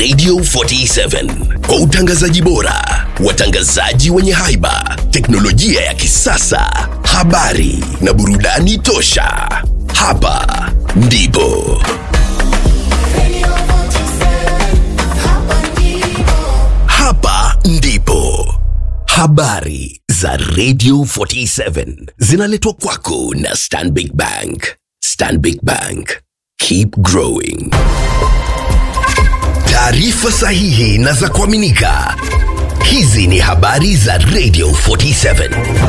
Radio 47 kwa utangazaji bora, watangazaji wenye haiba, teknolojia ya kisasa, habari na burudani tosha. Hapa ndipo hapa ndipo habari za Radio 47 zinaletwa kwako na Stanbic Bank. Stanbic Bank, keep growing. Taarifa sahihi na za kuaminika. Hizi ni habari za Radio 47.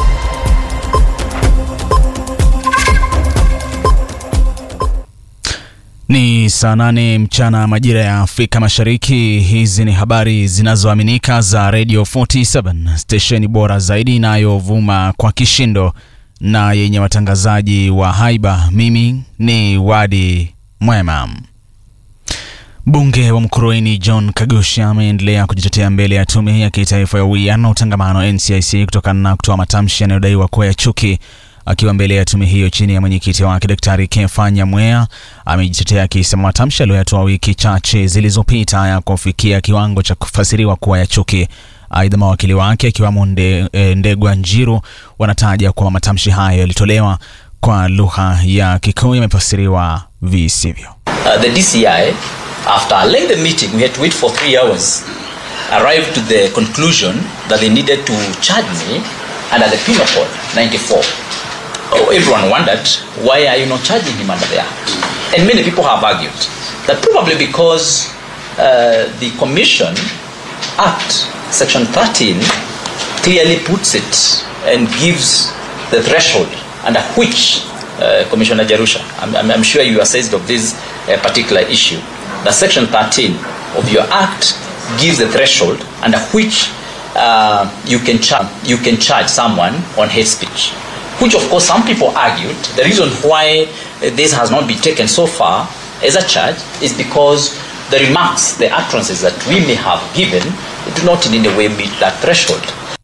Ni saa nane mchana majira ya Afrika Mashariki. Hizi ni habari zinazoaminika za Radio 47, stesheni bora zaidi inayovuma kwa kishindo na yenye watangazaji wa haiba. Mimi ni Wadi Mwema. Mbunge wa Mkurueni John Kagusha ameendelea kujitetea mbele ya tume ya kitaifa ya uwiano na utangamano NCIC kutokana na kutoa matamshi yanayodaiwa kuwa ya chuki. Akiwa mbele ya tume hiyo chini ya mwenyekiti wake Daktari Kefa Nyamweya amejitetea akisema matamshi aliyoyatoa wiki chache zilizopita ya kufikia kiwango cha kufasiriwa kuwa ya chuki. Aidha, mawakili wake akiwamo nde, e, Ndegwa Njiru wanataja kwamba matamshi hayo yalitolewa kwa lugha ya Kikuyu yamefasiriwa visivyo. Uh, the DCI, after a lengthy meeting, we had to wait for three hours, arrived to the conclusion that they needed to charge me under the penal code 94. Oh, everyone wondered, why are you not charging him under the act? And many people have argued that probably because uh, the Commission Act, Section 13, clearly puts it and gives the threshold under which uh, Commissioner Jarusha, I'm, I'm, I'm sure you are assessed of this uh, particular issue, that Section 13 of your Act gives the threshold under which uh, you can charge you can charge someone on hate speech. Which of course some people argued the reason why uh, this has not been taken so far as a charge is because the remarks, the utterances that we may have given do not in any way meet that threshold.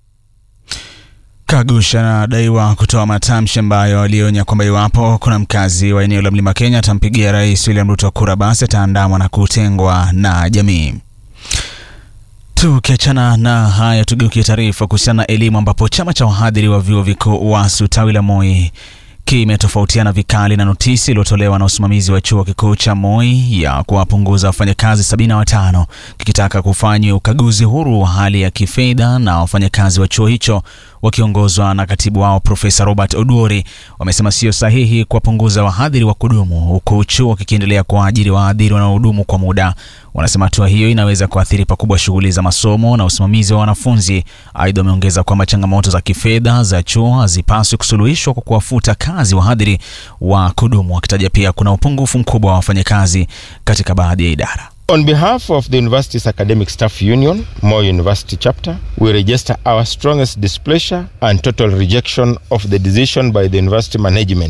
Kagusha anadaiwa kutoa matamshi ambayo alionya kwamba iwapo kuna mkazi wa eneo la Mlima Kenya atampigia Rais William Ruto kura, basi ataandamwa na kutengwa na jamii. Tukiachana na haya, tugeukie taarifa kuhusiana na elimu, ambapo chama cha wahadhiri wa vyuo vikuu WASU tawi la Moi kimetofautiana vikali na notisi iliyotolewa na usimamizi wa chuo kikuu cha Moi ya kuwapunguza wafanyakazi sabini na watano kikitaka kufanywa ukaguzi huru wa hali ya kifedha na wafanyakazi wa chuo hicho wakiongozwa na katibu wao Profesa Robert Oduori wamesema sio sahihi kuwapunguza wahadhiri wa kudumu huku chuo kikiendelea kuwaajiri wahadhiri wanaohudumu kwa muda. Wanasema hatua hiyo inaweza kuathiri pakubwa shughuli za masomo na usimamizi wa wanafunzi. Aidha, wameongeza kwamba changamoto za kifedha za chuo hazipaswi kusuluhishwa kwa kuwafuta kazi wahadhiri wa kudumu, wakitaja pia kuna upungufu mkubwa wa wafanyakazi katika baadhi ya idara. On behalf of the university's academic staff union, Moi University chapter, we register our strongest displeasure and total rejection of the decision by the university management